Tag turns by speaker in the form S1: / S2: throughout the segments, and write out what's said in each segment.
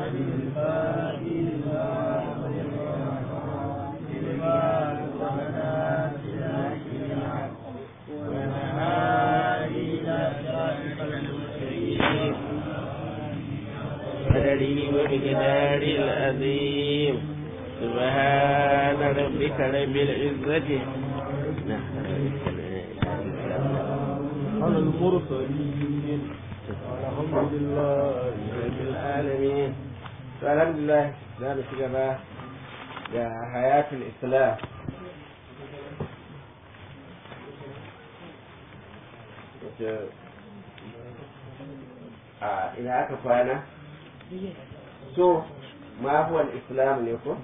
S1: قدره وبقدار العظيم سبحان ربك رب العزة
S2: على المرسلين الحمد لله
S1: رب العالمين الحمد لله za mu ci gaba da hayatul islam a ina aka kwana so ma huwa islam ne ko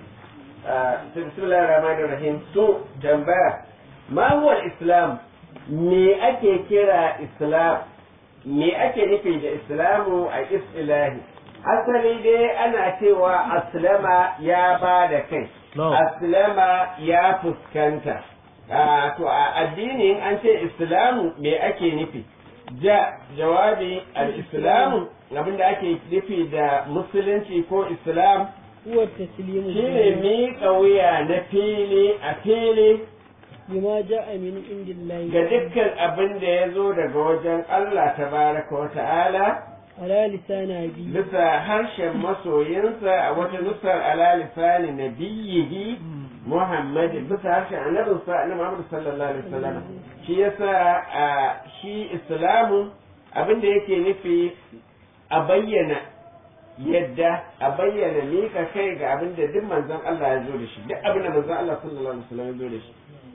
S1: bismillahir rahmanir rahim so tambaya ma huwa islam me ake kira islam me ake nufi da islamu a istilahi asali dai ana cewa aslama ya ba da kai aslama ya fuskanta to a addinin an ce islamu me ake nufi ja jawabi al-islamu abinda ake nufi da musulunci ko islam
S3: huwa taslimu
S1: shine miƙa wuya na fili a fili
S3: bima ja'a min indillahi
S1: ga dukkan abin da ya zo daga wajen Allah tabaraka wa ta'ala
S3: ala lisani abi
S1: bisa harshen masoyinsa a wata nusar ala lisani nabiyyihi Muhammad bisa harshen annabinsa annabi Muhammad sallallahu alaihi wasallam shi yasa a shi islamu abin da yake nufi a bayyana yadda a bayyana mika kai ga abin da duk manzon Allah ya zo da shi duk abin da manzon Allah sallallahu alaihi wasallam ya zo da shi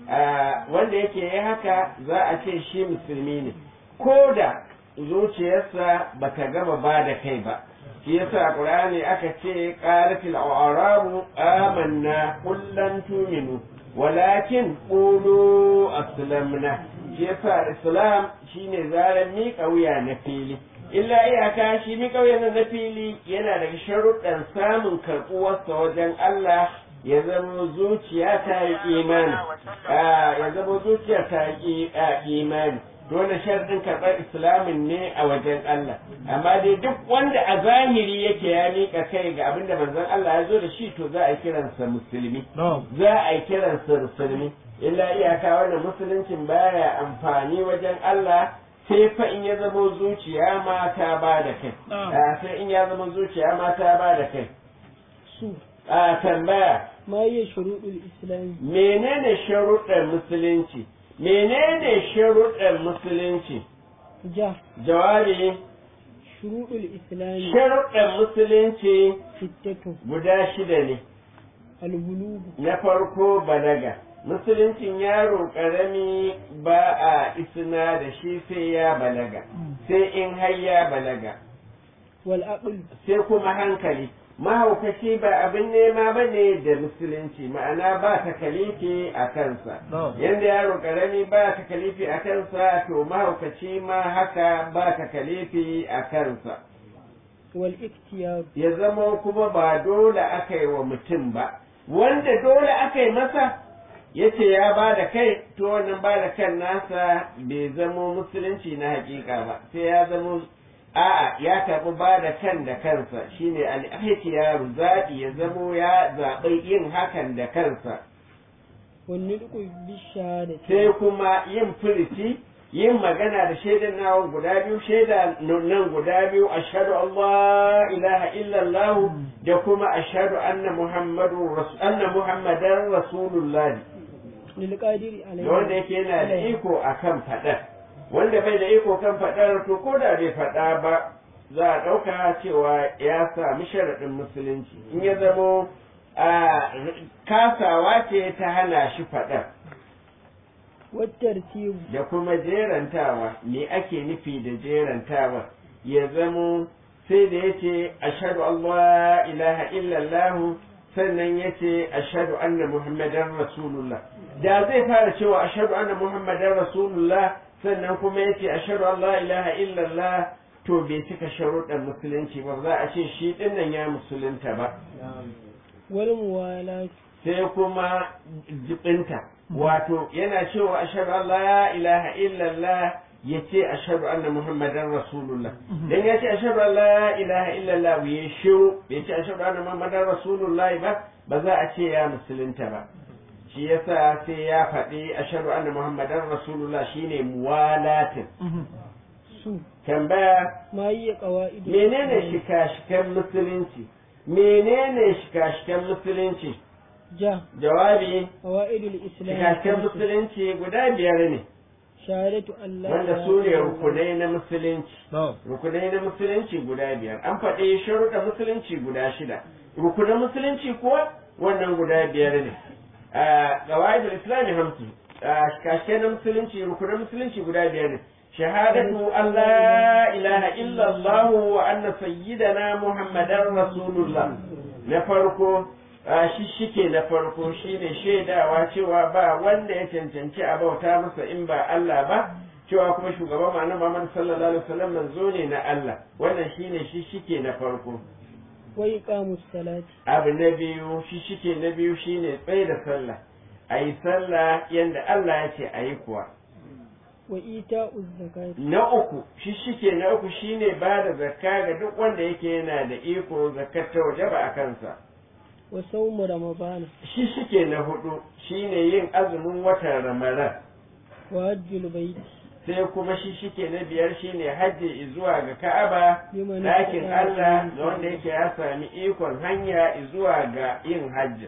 S1: wanda yake yi haka za a ce shi musulmi ne ko da zuciyarsa ba ta gama ba da kai ba shi yasa a qur'ani aka ce qalatil a'rabu amanna kullan tuminu walakin qulu aslamna shi yasa islam shine zaran miƙa wuya na fili illa iyaka shi miƙa wuya na fili yana daga sharuɗan samun karɓuwarsa wajen Allah ya zama zuciya ta yi imani ya zama zuciya ta yi imani dole sharɗin karɓar islamin ne a wajen Allah amma dai duk wanda a zahiri yake ya miƙa kai ga abinda manzon Allah ya zo da shi to za a yi kiransa musulmi za a yi kiransa musulmi illa iyaka wannan musuluncin baya amfani wajen Allah sai fa in ya zama zuciya ma ta ba da kai sai in ya zama zuciya ma ta ba da kai
S3: su
S1: a tambaya
S3: ma hiya shuruɗul islam
S1: menene sharuɗan musulunci menene sharuɗan musulunci
S3: ja
S1: jawabi
S3: shuruɗul islam
S1: sharuɗan musulunci
S3: sittatu
S1: guda shida ne
S3: albulugu
S1: na farko balaga musuluncin yaro ƙarami ba a isna da shi sai ya balaga sai in har ya balaga
S3: wal aql
S1: sai kuma hankali mahaukaci ba abin nema ba ne da musulunci ma'ana ba ta kalifi a kansa yadda yaro karami ba ta kalifi a kansa to mahaukaci ma haka ba ta kalifi a kansa
S3: wal iktiyar
S1: ya zama kuma ba dole aka yi wa mutum ba wanda dole aka yi masa ya ce ya ba da kai to wannan ba da kan nasa bai zamo musulunci na hakika ba sai ya zamo a'a ya karɓi ba da kan da kansa shine al-ihtiyaru zaɓi ya zamo ya zaɓi yin hakan da kansa
S3: wani duku bishara
S1: sai kuma yin furici yin magana da shaidan nawa guda biyu shaida nan guda biyu ashhadu Allah ilaha illallah da kuma ashhadu anna muhammadu anna muhammadan rasulullah
S3: lil qadiri
S1: da wanda yake yana da iko akan faɗar wanda bai da iko kan faɗar to ko da bai faɗa ba za a ɗauka cewa ya sami sharaɗin musulunci in ya zamo a kasawa ce ta hana shi faɗar
S3: wattartibu
S1: da kuma jerantawa me ake nufi da jerantawa ya zamo sai da ya ce ashadu Allah ilaha illallah sannan ya ce ashadu anna muhammadan rasulullah da zai fara cewa ashadu anna muhammadan rasulullah sannan kuma ya ce ashadu an la ilaha illallah to bai cika sharuɗan musulunci ba za a ce shi ɗin nan ya musulunta ba
S3: wal muwalatu
S1: sai kuma jibinta wato yana cewa ashadu an la ilaha illallah ya ce ashhadu anna muhammadan rasulullah dan ya ce ashhadu an la ilaha illallah ya shiru bai ce ashhadu anna muhammadan rasulullah ba ba za a ce ya musulunta ba shi yasa sai ya faɗi ashhadu anna muhammadan rasulullah shine muwalatin
S3: su
S1: tambaya
S3: ma yi qawaid
S1: menene shika-shikan musulunci menene shika-shikan musulunci
S3: ja
S1: jawabi
S3: qawaidul islam
S1: shika-shikan musulunci guda biyar ne
S3: shahadatu an la
S1: wanda su ne rukunai na musulunci
S2: na'am
S1: rukunai na musulunci guda biyar an faɗi sharuɗa musulunci guda shida rukunan musulunci kuwa wannan guda biyar ne a gawaidul islami hamsu a kashe na musulunci rukunan musulunci guda biyar ne shahadatu an la ilaha illallah wa anna sayyidana muhammadan rasulullah na farko a shi shike na farko shine shaidawa cewa ba wanda ya cancanci a bauta masa in ba Allah ba cewa kuma shugaban ma'ana Muhammad sallallahu alaihi wasallam manzo ne na Allah wannan shine shi shike na farko
S3: wa iqamus salati
S1: abu na biyu shi shike na biyu shine tsaye da sallah ayi sallah yanda Allah ya ce ayi kuwa
S3: wa ita'uz zakati
S1: na uku shi shike na uku shine ba da zakka ga duk wanda yake yana da iko zakkar ta wajaba a kansa
S3: wa sawmu ramadana
S1: shi shike na hudu shine yin azumin watan ramadan
S3: wa hajjul baiti
S1: sai kuma shi shike na biyar shine hajji zuwa ga ka'aba
S3: Liman
S1: ɗakin
S3: istata'a
S1: Allah
S3: ilaihi
S1: da wanda yake ya sami ikon hanya zuwa ga yin hajji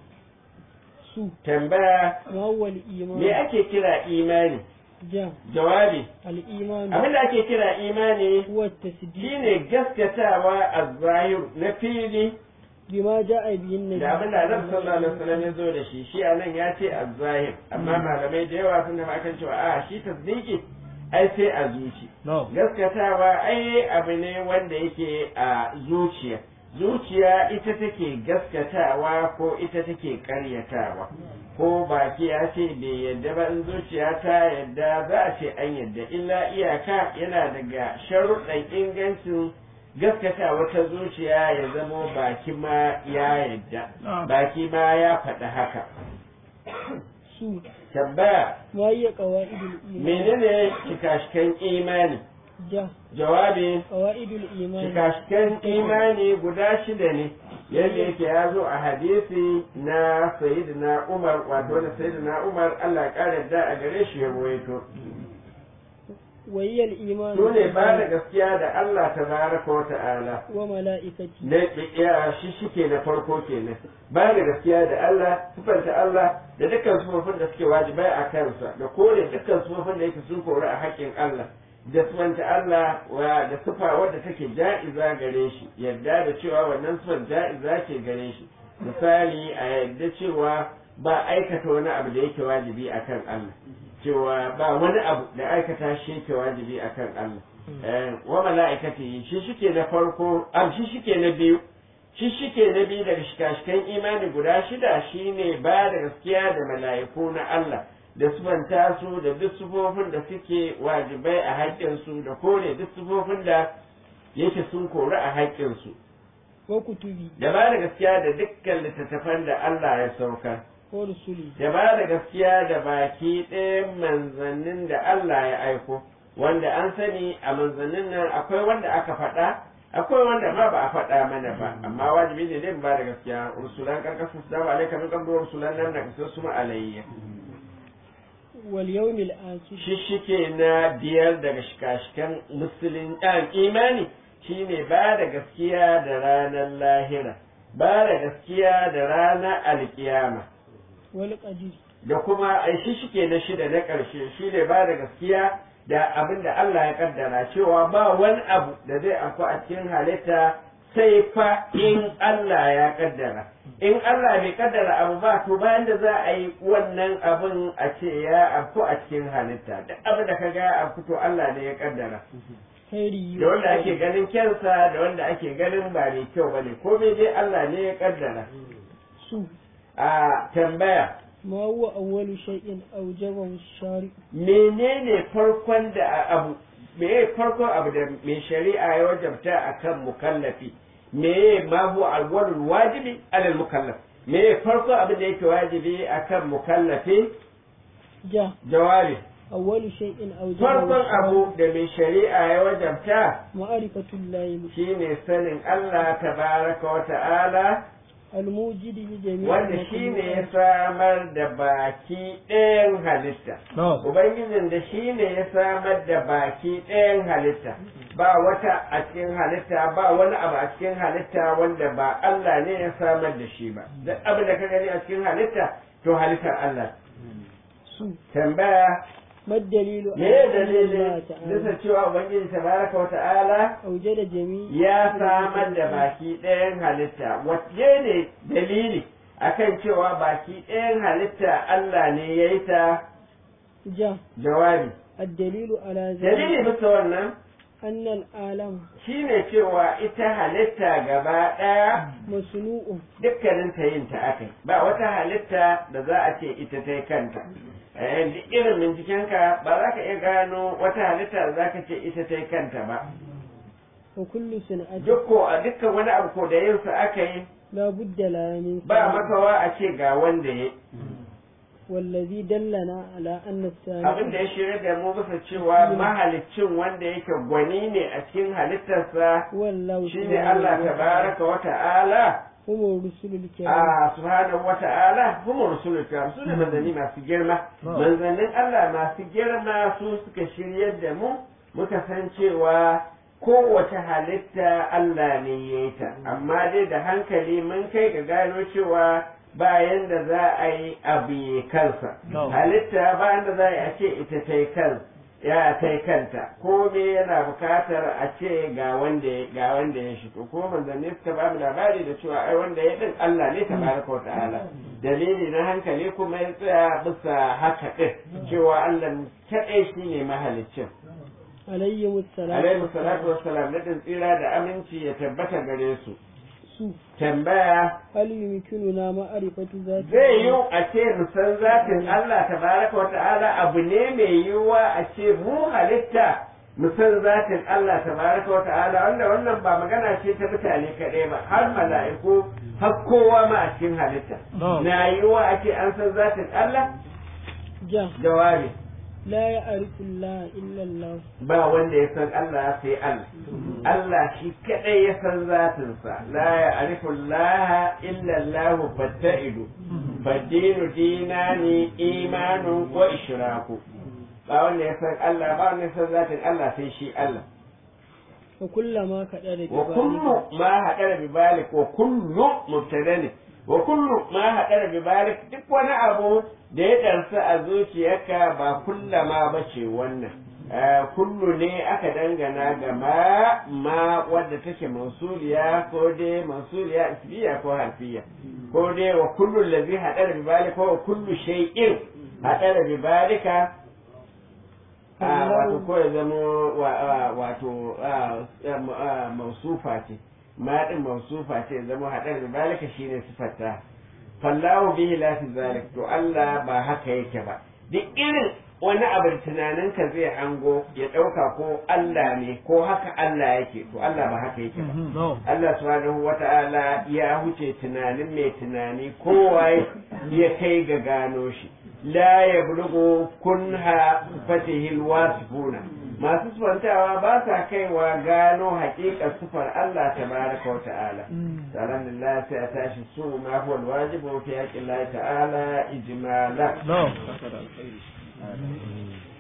S3: su
S1: tambaya
S3: ma huwa al
S1: me
S3: iman
S1: ake kira imani
S3: ja
S1: jawabi
S3: al iman
S1: abin da ake kira imani
S3: huwa tasdiq
S1: shine gaskatawa a zahir na fili
S3: bima ja'a bihin nabi
S1: da abin da Annabi sallallahu alaihi wasallam ya zo da shi shi anan ya ce az-zahir amma malamai da yawa sun tafi akan cewa a shi tasdiki ai sai a zuci
S2: na'am
S1: gaskatawa ai abu ne wanda yake a zuciya zuciya ita take gaskatawa ko ita take karyatawa ko baki ya ce bai yadda ba in zuciya ta yadda za a ce an yadda illa iyaka yana daga sharuɗan ingancin gaskatawa ta zuciya ya zamo baki ma ya yadda baki ma ya faɗi haka
S3: su
S1: tambaya
S3: ma hiya qawaidul iman
S1: menene shikashikan imani
S3: ja
S1: jawabi
S3: qawaidul iman
S1: shikashikan imani guda shida ne yadda yake ya zo a hadisi na sayyidina umar wato da sayyidina umar allah ya ƙara da a gare shi ya ruwaito
S3: wa hiya al iman
S1: su ne ba da gaskiya da allah tabaraka wa ta'ala
S3: wa malaikati
S1: na ya shi shike na farko kenan ba da gaskiya da Allah sifanta Allah da dukkan sufofin da suke wajibai a kansa da kore dukkan sufofin da yake sun kori a haƙƙin Allah da sifanta Allah wa da sifa wadda take ja'iza gare shi yadda da cewa wannan sifar ja'iza ce gare shi misali a yadda cewa ba aikata wani abu da yake wajibi akan Allah cewa ba wani abu da aikata shi yake wajibi akan Allah Eh, wa mala'ikati shi shike na farko am shi shike na biyu shi shike na biyu daga shikashikan imani guda shida shine ba da gaskiya da mala'iku na Allah da sufanta su da duk sufofin da suke wajibai a haƙƙinsu da kore duk sufofin da yake sun kori a haƙƙinsu
S3: wa kutubi
S1: da ba da gaskiya da dukkan littattafan da Allah ya saukar
S3: wa rusuli
S1: da ba da gaskiya da baki ɗayan manzannin da Allah ya aiko wanda an sani a manzannin nan akwai wanda aka faɗa akwai wanda ma ba a faɗa mana ba amma wajibi ne dai mu ba da gaskiya rusulan karkasu su dama alaika min qablu rusulan nan da kasu su alayya
S3: wal yawmil akhir
S1: shishike na biyar daga shikashikan musulun ɗan imani shine ba da gaskiya da ranar lahira ba da gaskiya da ranar alkiyama
S3: wal qadir
S1: da kuma ai shi shike na shida na ƙarshe shi ne ba da gaskiya da abin da Allah ya kaddara cewa ba wani abu da zai afku a cikin halitta sai fa in Allah ya kaddara in Allah bai kaddara abu ba to bayan da za a yi wannan abin a ce ya afku a cikin halitta duk abin da ka ga ya afku to Allah ne ya kaddara
S3: khairi
S1: da wanda ake ganin kyansa da wanda ake ganin ba mai kyau bane komai dai Allah ne ya kaddara
S3: su
S1: a tambaya
S3: ma huwa awwalu shay'in awjabahu shari
S1: menene farkon da abu meye farkon abu da mai shari'a ya wajabta akan mukallafi meye ma huwa alwalul wajibi alal mukallaf meye farkon abin da yake wajibi akan mukallafi
S3: ja
S1: jawabi
S3: أول شيء أوجبه
S1: farkon
S3: الشارع
S1: abu da mai shari'a ya wajabta
S3: معرفة الله
S1: shine sanin Allah tabaraka wa ta'ala
S3: الموجد لجميع
S1: wanda shine ya
S3: المخلوقات
S1: samar da baki ɗayan halitta
S2: نعم
S1: Ubangijin da shi ne ya samar da baki ɗayan halitta, ba wata a cikin halitta ba wani abu a cikin halitta wanda ba Allah ne ya samar da shi ba. Duk abin da ka gani a cikin halitta, to halittar Allah.
S3: سوء
S1: Tambaya,
S3: ما الدليل
S1: me
S3: على
S1: ya
S3: أن الله
S1: dalilin
S3: تعالى
S1: bisa cewa Ubangiji tabaraka wa ta'ala
S3: أوجد جميع
S1: ya samar da baki ɗayan halitta, wace ne dalili akan cewa baki ɗayan halitta Allah ne ya yi ta
S3: جاء
S1: jawabi.
S3: الدليل على
S1: Dalili
S3: ذلك
S1: bisa wannan
S3: أن العالم
S1: shi ne cewa ita halitta gaba ɗaya
S3: مصنوع
S1: dukkanin ta yin ta aka yi. ba wata halitta da za a ce ita ta yi kanta Eh, duk irin bincikenka ba za ka iya gano wata halitta da za ka ce ita ta yi kanta ba
S3: وكل صنعة
S1: duk ko a dukkan wani abu ko da yin sa aka yi
S3: لا بد لها من
S1: ba
S3: صانع.
S1: makawa a ce ga wanda ya
S3: والذي دلنا على أن
S1: abin da
S3: الثاني
S1: ya shirya da mu bisa cewa mahaliccin wanda yake gwani ne a cikin halittarsa
S3: هو الله
S1: shine Allah tabaraka wa ta'ala
S3: هم الرسل الكرام
S1: a subhanahu wa ta'ala kuma rusulul kiram su ne manzanni masu girma manzannin Allah masu girma su suka shiryar da mu muka san cewa kowace halitta Allah ne ya yi ta amma dai da hankali mun kai ga gano cewa bayan da za a yi abu ya kansa
S2: No.
S1: halitta bayan da za a yi a ce ita ta yi kan ya ta yi kanta ko me yana bukatar a ce ga wanda ya ga wanda ya shigo ko manzanni suka ba mu labari da cewa ai wanda ya din Allah ne tabaraka wa ta'ala dalili na hankali kuma ya tsaya bisa haka din cewa Allah kadai shine mahaliccin
S3: عليهم السلام
S1: alaihi salatu wassalam nadin tsira da aminci ya tabbata gare su
S3: سوء
S1: tambaya
S3: هل يمكننا معرفة ذات
S1: zai yi a ce mu san zatin Allah tabaraka wa ta'ala abu ne mai yiwuwa a ce mu halitta mu san zatin Allah tabaraka wa ta'ala wanda wannan ba magana ce ta mutane kaɗai ba har mala'iku har kowa ma a cikin halitta
S2: No.
S1: na yiwuwa a ce an san zatin Allah
S3: جاء
S1: jawabi
S3: لا يعرف الله إلا الله
S1: ba wanda ya san Allah sai Allah Allah shi kadai ya san zatinsa la ya'rifu Allah illa Allah fatta'idu fadinu dinani imanu wa ishraku ba wanda ya san Allah ba wanda ya san zatin Allah sai shi Allah
S3: وكلما كدر
S1: wa kullu ma hadara bi balik wa kullu mubtada ne wa kullu ma hadara bi balik duk wani abu da ya darsa a zuciyarka ba kullama bace wannan Eh, kullu ne aka dangana ga ma ma wadda take mansuliya ko dai mansuliya isbiya ko harfiya ko dai wa kullu allazi hadara bi balik ko wa kullu shay'in hadara bi balika Ah, wato ko ya zama wa- ah, wato ah, ah, mausufa ce ma din mausufa ce ya zama haɗar da zalika shine sifarta fallahu bihi la fi zalik to Allah ba haka yake ba duk irin wani abu da tunaninka zai hango ya ɗauka ko Allah ne ko haka Allah yake to Allah ba haka yake ba
S2: No.
S1: Allah subhanahu wa ta'ala ya huce tunanin mai tunani kowa ya kai ga gano shi la ya bulgo kunha fatihil wasifuna masu sufantawa ba sa kaiwa gano haƙiƙar sufar Allah tabaraka wa ta'ala tsaron lillah sai a tashi su ma huwa alwajibu fi haƙƙin Allah ta'ala ijmala
S2: No.